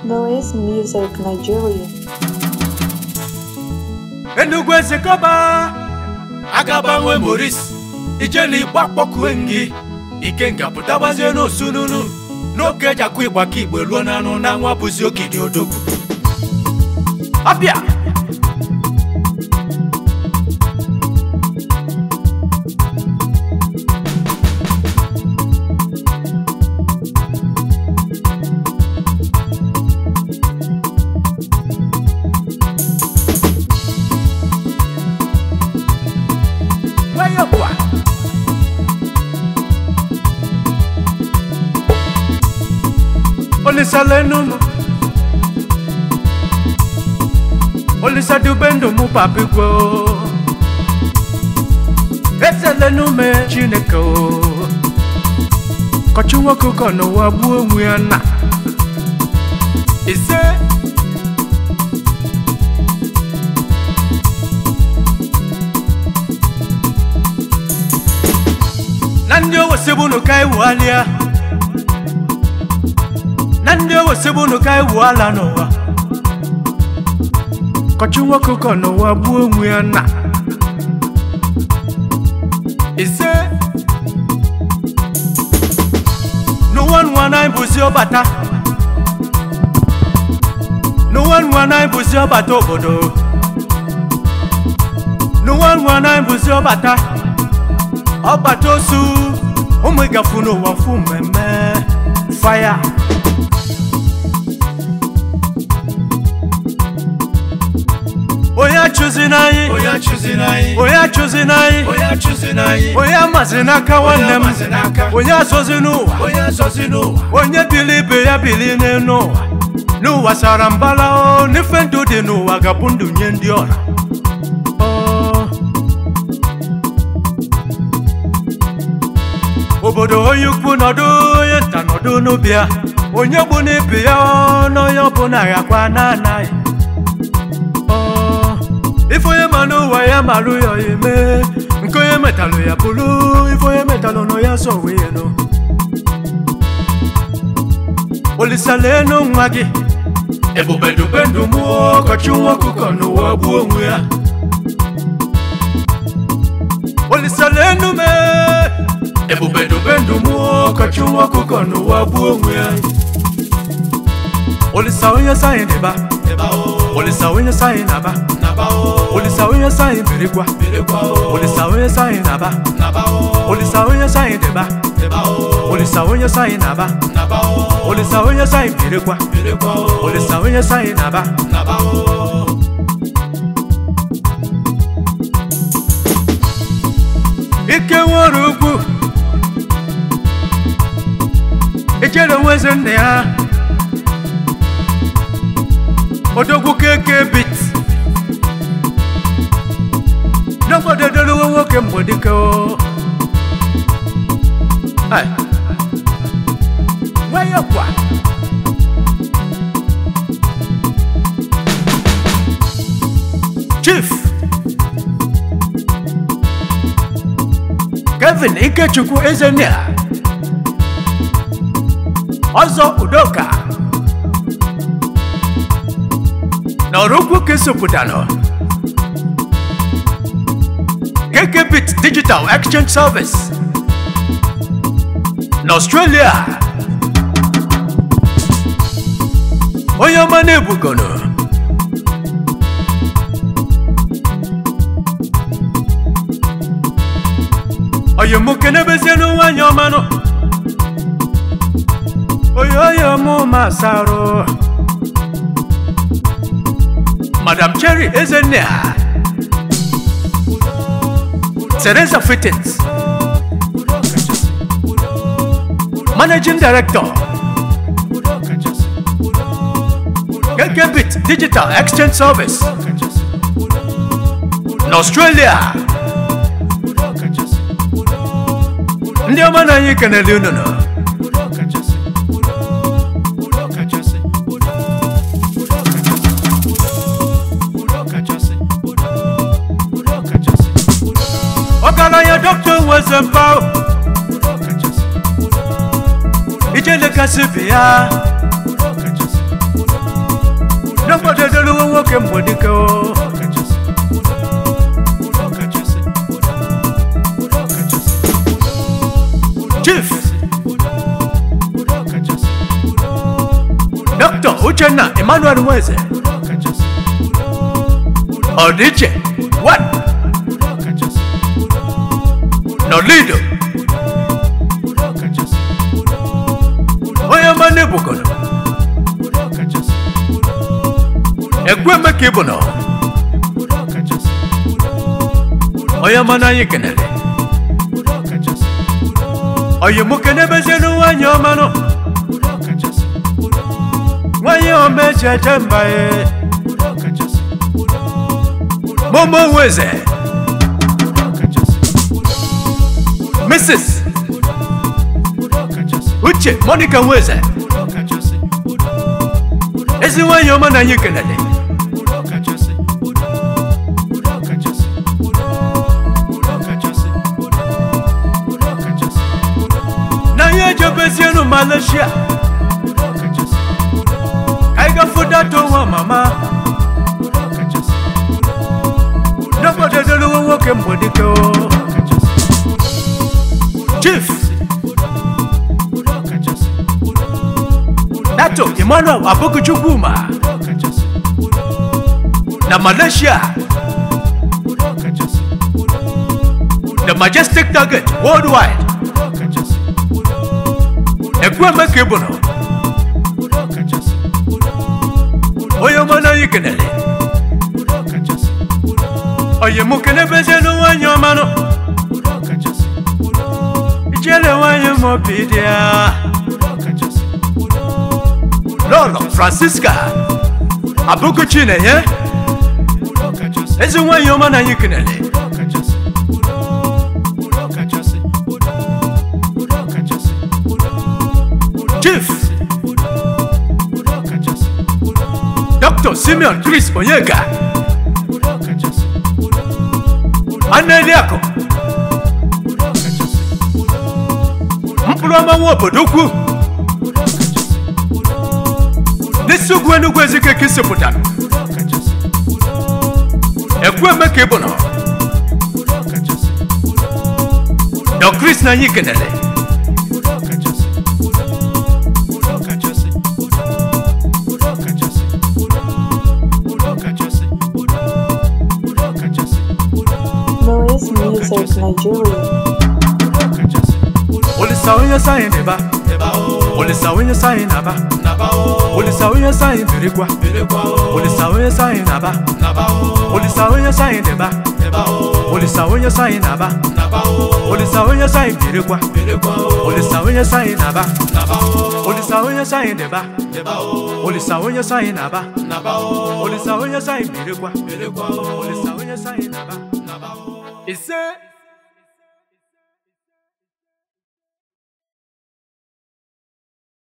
Malays Music Nigeria. Enugu ezekọba agagbanwe moris ijeli igba kpọkue gị ike nga pụtabazie n'osununu n'oge eji akụ ịgba ka igbe ruo n'anụ na nwa bụzi okidi odogwu abịa nwayọ kwa olisa lenum olisa dubendum papigwo eze lenume chineke o kọchi nwoke ụkọ n'ụwa gbuo onwe ya na ise na ndị owesebunu ka iwualịa na ndị owesebunu ka iwuala n'ụwa kọchi nwoke ụkọ n'ụwa gbuo onwe ya na ise n'ụwa nwa na bụzi ọbata n'ụwa nwa na bụzi ọbata obodo n'ụwa nwa na bụzi ọbata ọbata osu ụmụ ịgafu n'ụwa fụ mmemme faya onye achụzi n'anyị onye achụzi n'anyị onye achụzi n'anyị onye achụzi n'anyị onye amazi n'aka nwanne m amazi n'aka. onye azọzi n'ụwa onye azọzi n'ụwa onye bili ibe ya bili n'elu ụwa n'ụwa sara mbala o n'ife ndụ dị n'ụwa ga-abụ ndụ nye ndị ọra Ọ. obodo onye ukwu nọdụ onye nta nọdụ n'ubi ya onye gbu n'ibi ya ọ, n'onye ọbụla ghakwa na-anaghị Ọ. ife onye ma n'ụwa ya marụ ya ya eme nke onye metalụ ya bụrụ ife onye metalụ nọ ya so wee ya nụ olisalenu nwa gị ebube dube ndụ mụ ọkọchị nwa ọkụkọ n'ụwa gbuo onwe ya olisalenu me ebube dube ndụ mụ ọkọchị nwa ọkụkọ n'ụwa gbuo onwe ya olisa onye sayị dịba eba o olisa onye sayị naba naba o olisa onye sayị birikwa birikwa o olisa onye sayị naba naba o olisa onye sayị dịba eba o olisa onye sayị naba naba o olisa onye sayị birikwa birikwa o olisa onye sayị naba naba o ike nwere ugwu ichere nweze nne ya odogwu keke bit n'obodo edolowo nwoke mgbe dike o Ai. nwayọ kwa chief kevin ikechukwu ezenea ọzọ udoka na ọrụkwu kesopụtanụ kkbit digital exchange service na australia onye ọma na-ebugono oyomuke n'ebezienu nwanyị ọmanụ oyoyo mụ masarụ madam cherry ezenea teresa fittins udo kachasị udo udo managing director udo kachasị udo udo kkbit digital exchange service kachasị udo udo na australia udo kachasị udo udo ndị ọma na anyị kenele unu nọ udo kachasị udo udo kachasị udo udo kachasị udo udo kachasị udo udo kachasị udo ọgaranya dọkta nweze mba udo kachasị udo udo ijele kasị bi ya udo kachasị udo nakwadedoluwo nwoke mgbedike o udo kachasị udo udo kachasị udo udo kachasị udo chief udo udo kachasị udo udo dr uchenna emmanuel nweze udo kachasị udo udo ọdịiche one udo kachasị udo udo nọlido udo kachasị udo udo onye ọma n'ebukono udo kachasị udo udo ekweme ka ịbụ nọ udo kachasị udo udo onye ọma n'anyị kenere udo kachasị udo oyi mụ kenebezienu nwanyị ọma nọ udo kachasị udo nwanyị ọma eji eje mba ye udo kachasị udo udo momo nweze udo kachasị udo mrs udo kachasị uche monica nweze udo kachasị udo udo ezi nwanyị ọma na anyị kenere udo kachasị udo udo kachasị udo udo kachasị udo udo kachasị udo na anyị ejebezienu malaysia udo kachasị udo ka anyị gafudato nwa mama udo kachasị udo udo nakwadedoluwo nwoke mgbedike o kachasị udo chief udo kachasị udo udo dato emmanuel abokuchukwuma udo kachasị udo udo na malaysia udo kachasị udo udo the majestic target worldwide udo kachasị udo udo ekweme ka ịbụ nọ udo kachasị udo udo onye ọma na anyị kenere udo kachasị udo oyi mụ kenebezienu nwanyị ọma nọ udo kachasị udo ijele nwanyị ma obi dị ya udo kachasị udo udo lọlọ francisca abụkuchi na-enye udo kachasị ezi nwanyị ọma na anyị kenere udo kachasị udo udo kachasị udo udo kachasị udo udo chief udo udo kachasị udo dr simeon chris onyeka udo kachasị udo udo aneliakụ udo kachasị udo mkpụrụ ọma nwa obodo ukwu udo kachasị udo udo n'isi ugwu enugwu ezike ka isipụtara udo kachasị udo ekweme ka ịbụ nọ udo kachasị udo udo dọ chris na anyị kenere udo kachasị udo udo kachasị udo udo kachasị udo udo kachasị udo udo kachasị udo Noise Music Nigeria. udo kachasị udo olisa onye sayị na-eba ebe ahụ olisa onye sayị na-aba naba o olisa onye sayị birikwa bilikwa o olisa onye sayị na-aba naba o olisa onye sayị na-eba ebe ahụ olisa onye sayị na-aba naba o olisa onye sayị birikwa bilikwa o olisa onye sayị na-aba naba o olisa onye sayị na-eba ebe ahụ olisa onye sayị na-aba naba o olisa onye sayị birikwa bilikwa o olisa onye sayị na-aba naba o ise